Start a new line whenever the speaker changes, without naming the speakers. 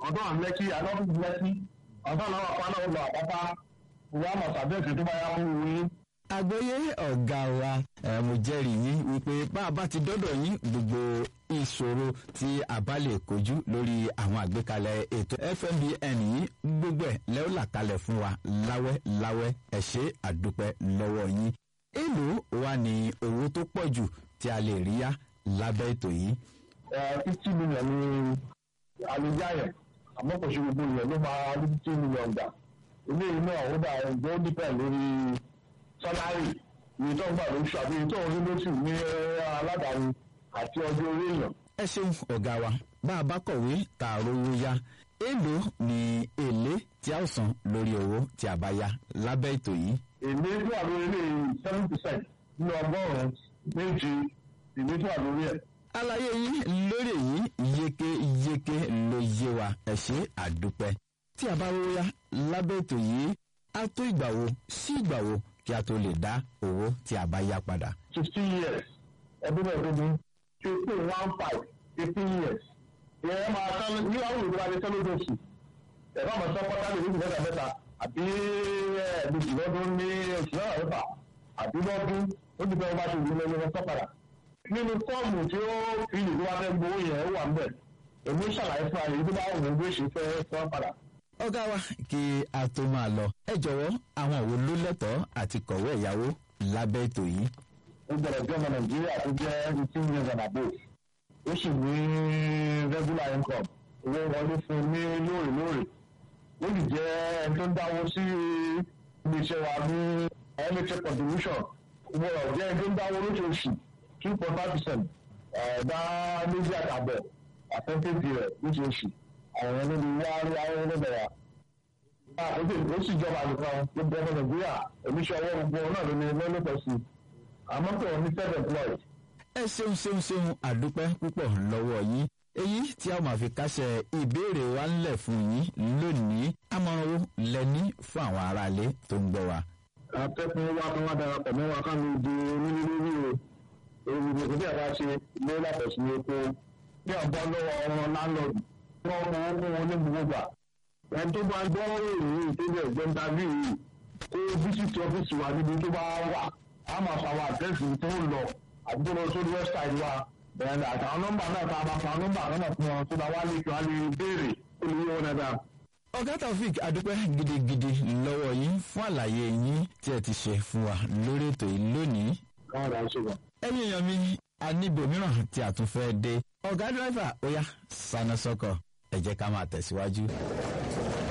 ọ̀dọ́ àwọn lẹ́kí alọ́dún lẹ́kí ọ̀dọ́ àwọn àpáná ọ̀lọ́ àpápá ìwà mọ̀sàbẹ́ẹ̀sì tó bá yá fún wí.
àgbẹ̀yẹ ọ̀gá wa ẹ̀ mo jẹ́rìí yín wípé bá a bá ti dọ́dọ̀ yín gbogbo ìṣòro tí a bá lè kojú lórí àwọn àgbékalẹ̀ ètò fmbn yìí gbogbo ẹ̀ lẹ́wọ́ là kalẹ̀ fún wa láwẹ́ láwẹ́ ẹ̀ ṣe àdúpẹ́ lọ́wọ́ yín èlò wa ní owó tó pọ̀ jù tí a lè rí yá lábẹ́ ètò yìí.
fifty million ní alujayẹ àmọ́ kò ṣe gbogbo yẹn ló máa rí fifty million gbà ilé iná ọ̀hún dà ẹ̀jẹ̀ ó dípẹ̀ lórí sálárì iye tó ń gbà lóṣù àbí iye tó ń rí lóṣù ní aládàáni àti ọjọ́ orí èèyàn.
ẹ ṣeun ọ̀gá wa bá a bá kọ̀wé tá a rówó yá èlò ní èlé tí a ó san lórí owó tí a bá yá lábẹ́ ètò yìí.
èlé tó wà lórí ilé seven percent nínú ọgọ́rùn-ún méje èlé tó wà lórí ẹ̀.
àlàyé yín lórí èyí yékéyéké ló yé wa ẹ ṣe àdúpẹ́ tí a bá rówó yá lábẹ́ ètò yìí á tó ìgbà wo sí ìgbà wo kí a tó lè dá owó tí a bá yá padà.
fifteen years ẹdún mẹ́ẹ̀ẹ́dógún fifteen one five fifteen years ìyẹn máa tán ní àwọn olùkọ́ adé tẹ́lẹ̀ lóṣù ẹ̀rọ àmọ́ sọ pátá lè ní ìgbésẹ̀ mẹ́ta àbí ẹ̀ẹ́dùsù lọ́dún ní oṣù náà mẹ́fà àbí lọ́dún ó ti fẹ́ wọ́n bá ti wù lọ́wọ́ sọ padà. nínú fọ́ọ̀mù tí ó fi ìlú wa fẹ́ gbowó yẹn ó wà ń bẹ̀ èmi ṣàlàyé fún àyè tó bá wù ú bí ó ṣe fẹ́ sọ padà.
ọ̀gá wa kí a tó máa lọ ẹ jọ̀wọ́ àwọn wo ló lẹ́tọ̀ọ́ àti kọ̀wé ẹ̀yáwó lábẹ́ ètò yìí.
ó gbọ́dọ̀ jẹ́ ọmọ nàìjíríà tó jẹ́ eighteen years and above ó sì ní regular income owó wọlé fún ní lóòrèlóòrè ó sì jẹ́ ẹni tó ń dáwó sí iléeṣẹ́ wa ní NHS contribution owó ọ̀jẹ́ ẹni tó ń dáwó lóṣooṣù two point five percent ẹ̀dá méjì àtàbọ̀ àtẹ́tẹ́tì rẹ̀ lóṣooṣù àwọn ẹni ló wá rí àwọn ẹni bẹ̀rẹ̀ ó sì jọba nìkan gbogbo ọmọ nàìjíríà oníṣẹ́ ọwọ́ gbogbo náà ló ní lọ́lọ́pọ̀ sí àmọ́ pé wọ́n ní self employed
ẹ ṣeun ṣeun ṣeun àdúpẹ́ púpọ̀ lọ́wọ́ yín èyí tí a máa fi kásẹ̀ ìbéèrè wa ńlẹ̀ fún yín lónìí àmọ̀ràn wo lẹ́ní fún àwọn aráalé tó ń gbọ́ wa.
akẹ́kọ̀ọ́ wa kan wá darapọ̀ mọ́ wa ká ló di onílélórí o èyí gbogbo bí a bá ṣe lé látọ̀ sí epo bí a bọ́ lọ́wọ́ ọmọ láńlọ́ọ̀dù wọ́n mọ owó wọn ní gbogbo gbà ẹni tó bá gbọ́ ìròyìn tó bẹ̀ jẹ́ ń dábì yìí kó bísítì ọ́fíìsì wa níbi tó bá wà á máa fa àwọn àdírẹ́sì tó ń lọ àdúgbò lọ sórí wẹ́bsáìtì wa bẹ̀rẹ̀ àtàwọn nọ́mbà náà tá a bá fa nọ́mbà náà fún wọn tó bá wá lè tó a lè béèrè ó lè yé wọn dáadáa.
ọ̀gá taofik adúpẹ́ gidigidi lọ́wọ́ yín fún àlàyé yín tí ẹ ti ṣe fún wa lórí ètò yìí lónìí.
káwọn dà á ṣe wọn.
ẹ̀yin èèyàn mi a níbò mìíràn tí a tún fẹ́ dé ọ̀gá dírẹ́fà ó yá sáná sọ́kọ̀ ẹ jẹ́ ká máa tẹ̀síwájú.